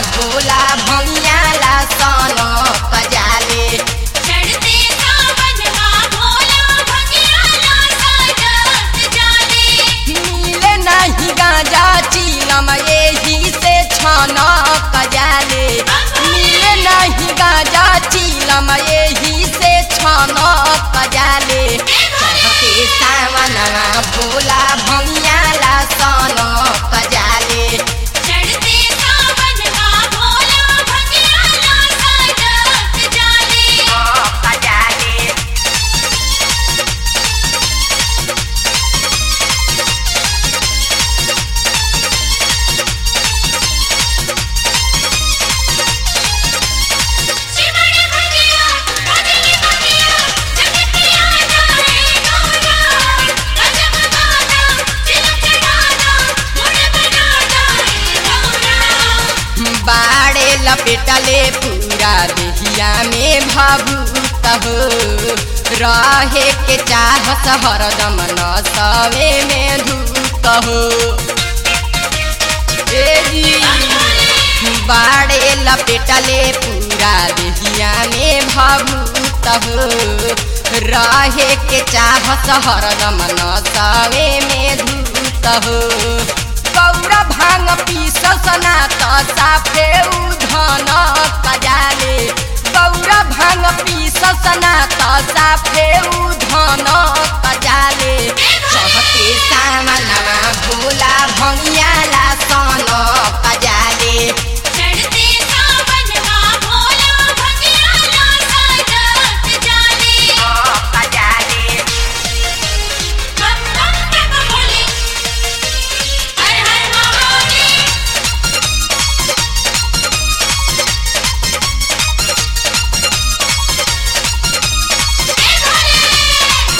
भोला भंगियाला सन पजाले चढ़ते सावनवा भोला भंगियाला साजत जाले मिले नहीं गांजा चीलम यही से छन पजाले मिले नहीं गांजा चीलम यही से छन पजाले चढ़ते सावनवा भोला भंगियाला सन पजाले चढ़ते सावनवा भोला भंगियाला साजत जाले पजाले शिवड़ भंगिया भजनी भंगिया जग पिया जाए गौरा गजब गाना तिलक चढ़ाना मुड़ बना जाए गौरा बाड़े लपेटले पूरा देहिया में भावुत हो रहे के चाहत हरदम न सवे में धूत हो ए जी, बाड़े लपेटले पूरा देहिया में भावुत हो रहे के चाहत हरदम न सवे में धूत हो गौरा भांग पीसना त साफे उधन कजाले गौरा भांग पीसना त साफे उधन कजाले चढ़ते सामना भोला भंगियाला सन कजाले चढ़ते सावनवा भोला भंगियाला साजत जाले कजाले हम हम तक बोले हर हर महादेव हे भोले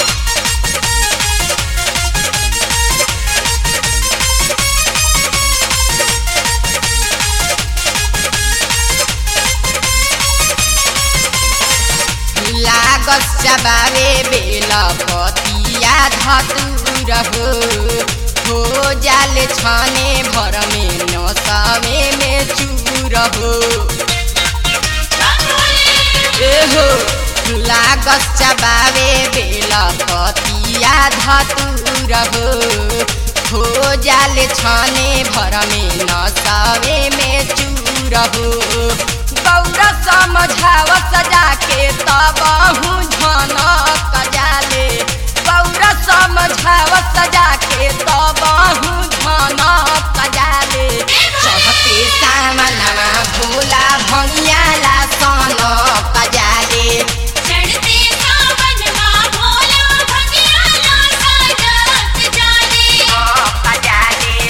लागस चबावे बेल पतिया धतुर हो हो जाले छने भर में नसवे में चूर हो ए हो लागस चबावे बेल पतिया धतुर हो हो जाले छने भर में नसवे में चूर हो गौरा समझाव सजा के तब झन कजाले गौरा समझाव सजा के तब झन कजाले चढ़ते सामना भोला भंगियाला सन कजाले चढ़ते सावनवा भोला भंगियाला साजत जाले कजाले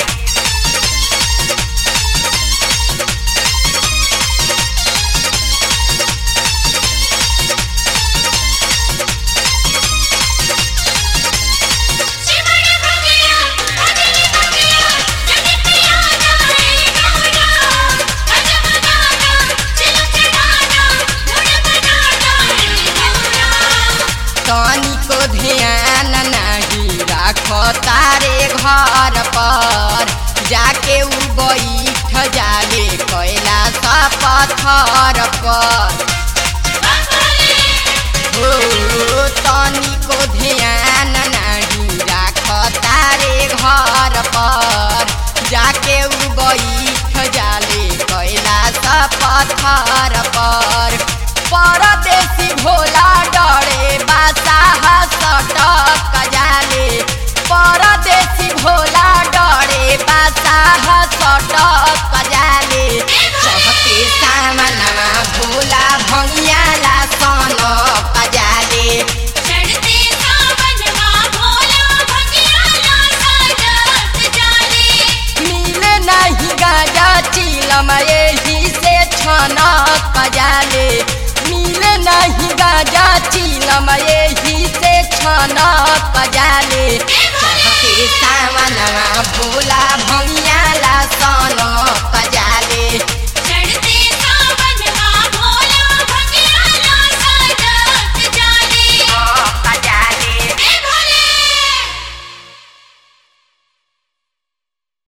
शिवड़ भंगिया भजनी भंगिया जग पिया जाए गौरा गजब गाना तिलक चढ़ाना मुड़ बना जाए गौरा तनिको ध्यान नहीं राख तारे घर पर जाके उ बैठ जाले कैला सा पत्थर पर हो तनिको ध्यान नहीं राख तारे घर पर जाके उ बैठ जाले कैला सा पत्थर पर परदेसी भोला डरे बासाह सटक जाले परदेसी भोला डरे बासाह सटक जाले चढ़ते सामना भोला भंगियाला सन कजाले चढ़ते सावनवा भोला भंगियाला साजत जाले मिले नहीं गाजा चीलम यही से छन कजाले मिले नहीं गाजा चीलम यही से छन कजाले